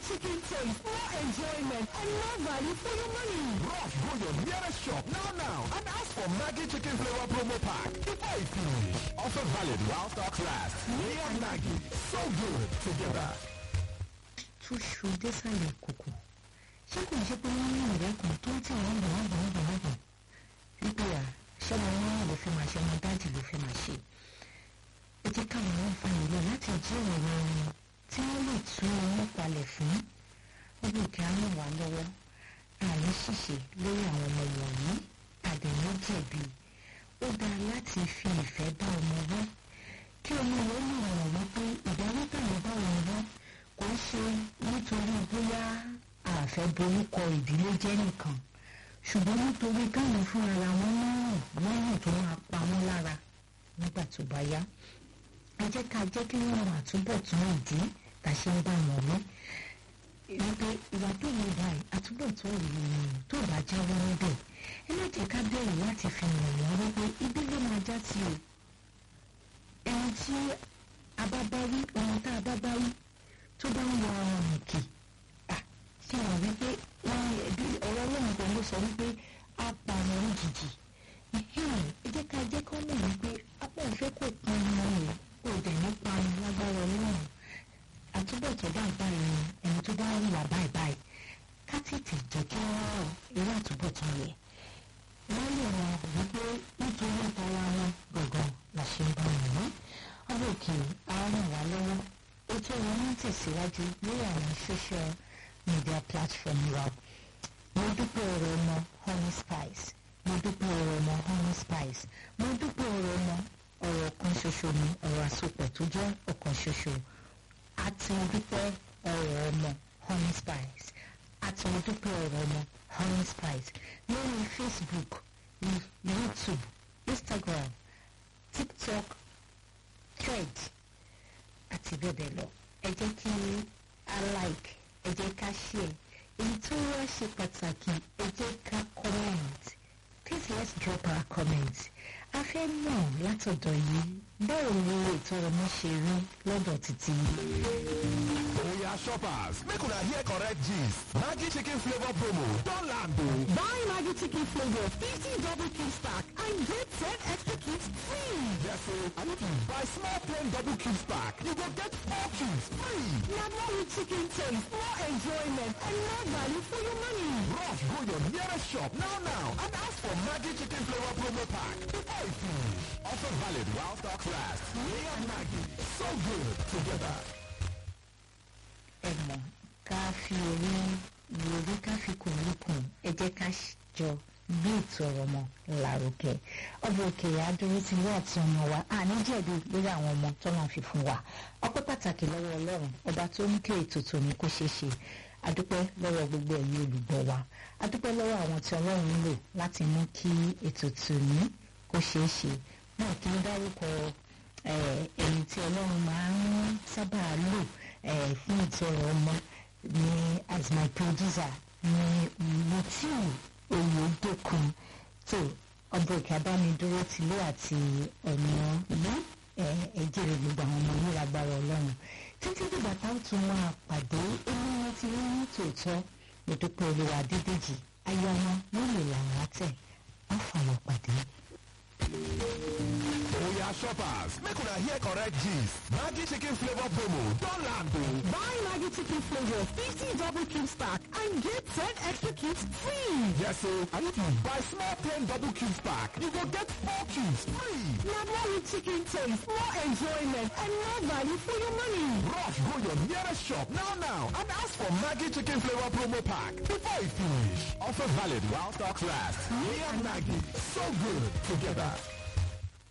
chicken taste, more enjoyment, and more value for your money. Rush go your nearest shop now now and ask for Maggi chicken flavor promo pack before it finish. Offer valid while stocks last. Me and Maggi, so good together. túṣu désàlẹ̀ kòkò ṣé kò ń ṣe pé wọ́n ní ìrẹ́ kan tó ń tì wọ́n bọ̀ wọ́n bọ̀ wọ́n bọ̀ wọ́n bọ̀ wípé à ṣọ́mọ wọn ló fi máa ṣe ọmọ dájì ló fi máa ṣe ẹ jẹ́ káwọn wọn fa ìlú láti jíròrò wọn tí wọ́n lè tú owó palẹ̀ fún ọdún òkè á ràn wá lọ́wọ́ àní ṣìṣe lórí àwọn ọmọ wọ̀nyí àdéhùn jẹ̀bi ó dáa láti fi ìfẹ́ bá ọmọ wọ́ kí ọmọ wọn lè rọ̀ wípé ìdáwó táwọn bá wọn wọ́ kò ń ṣe nítorí bóyá àfẹ́ borúkọ ìdílé jẹ́ nìkan ṣùgbọ́n nítorí káwọn fúnra ra wọn lọ́rùn lọ́rùn tó máa pa wọ́n lára nígbà tó bá yá ẹ jẹ́ ká jẹ́ kí wọ́n mọ àtúbọ̀tán ìdí tá a ṣe ń bá wọn wí wípé ìwà tó lè báyìí àtúbọ̀tán ìròyìn tó bá jáwọ́ níbẹ̀ ẹ má jẹ́ ká bẹ̀rù láti fi hàn wọ́n wípé ibi ló máa já sí o ẹni tí a bá bá wí ohun tá a bá bá wí tó bá ń wọ ọrùn òkè ṣe wọ́n wípé ọ̀rọ̀ ọlọ́run kan ló sọ wípé a pa àwọn òjijì ẹ jẹ́ ká jẹ́ kọ́ mọ̀ wípé apá ìfẹ́ kò pọn ọmọ rẹ̀ kò dẹ̀ ní pan lágbára ọlọ́run àtúbọ̀tán bá báyìí ẹni tó bá ń wà báyìí báyìí ká tètè jẹ́ kí wọ́n rọ̀ irú àtúbọ̀tán yẹ wọ́n lè rọ wípé nítorí ìtara wọn gbọ̀ngàn la ṣe ń bá wọn ní ọ̀rọ̀ òkè á ràn wá lọ́wọ́ ètò wọn ń tẹ̀síwájú lórí àwọn social media platform wa mo dúpẹ́ ọ̀rọ̀ ọmọ honey spice mo dúpẹ́ ọ̀rọ̀ ọmọ honey spice mo dúpẹ́ ọ̀rọ̀ ọmọ ọ̀rọ̀ kan ṣoṣo ni ọ̀rọ̀ àsopọ̀ tó jẹ́ ọ̀kan ṣoṣo àti mo dúpẹ́ ọ̀rọ̀ ọmọ honey spice àti mo dúpẹ́ ọ̀rọ̀ ọmọ honey spice lórí facebook youtube instagram tiktok thread àti bẹ́ẹ̀ bẹ́ẹ̀ lọ ẹ jẹ́ kí a like ẹ jẹ́ ká share èyí tó wá ṣe pàtàkì ẹ jẹ́ ká comment please let's drop our comment a fẹ́ mọ̀ látọ̀dọ̀ yìí báwo ni ètò ọmọ ṣe rí lọ́dọ̀ títí Oya shoppers, make una hear correct gist. Maggi chicken flavor promo don land o. Buy Maggi chicken flavor 50 double cube pack and get 10 extra cubes free. Yes o, and if you buy small plain double cubes pack, you go get four cubes free. Now more with chicken taste, more enjoyment, and more value for your money. Rush go your nearest shop now now and ask for Maggi chicken flavor promo pack before it finish. Offer valid while stocks last. Me and Maggi, so good together. ẹ mọ̀ ká fi orí ìròrí ká fi kùn lókun ẹ jẹ́ ká jọ gbé ètò ọ̀rọ̀ ọmọ lárugẹ ọba òkè adúró ti wá àti ọmọ wa àní jẹ̀bi lórí àwọn ọmọ tọ́lá fi fún wa ọpẹ́ pàtàkì lọ́wọ́ ọlọ́run ọba tó ń ké ètò tòní kó ṣeé ṣe adúpẹ́ lọ́wọ́ gbogbo ẹ̀yin olùgbọ́ wa adúpẹ́ lọ́wọ́ àwọn tí ọlọ́run ń lò láti mú kí ètò tòní kó ṣeé ṣe náà kí n dárúkọ ẹ̀yìn tí ọlọ́run máa ń sábà lò fún ìtọ́rọ ọmọ ní as my producer ní mutiu oyedokun tó ọba òkè abánidúró tìlú àti ọ̀nà ìlú ẹ̀jẹ̀ rẹ̀ gbogbo àwọn ọmọ yìí lágbára ọlọ́run títí dìgbà táwọn tún máa pàdé ènìyàn ti rí ní tòótọ́ ìdúpẹ́ olúwa dídèjì ayọ̀ wọn nílò làwọn àtẹ̀ wọ́n fàyọ̀ pàdé. Oya shoppers, make una hear correct gist. Maggi chicken flavor promo don land o. Buy Maggi chicken flavor 50 double cube pack and get 10 extra cubes free. Yes o, and if you buy small plain double cubes pack, you go get four cubes free. Now more with chicken taste, more enjoyment, and more value for your money. Rush go your nearest shop now now and ask for Maggi chicken flavor promo pack before it finish. Offer valid while stocks last. Me and Maggi, so good together.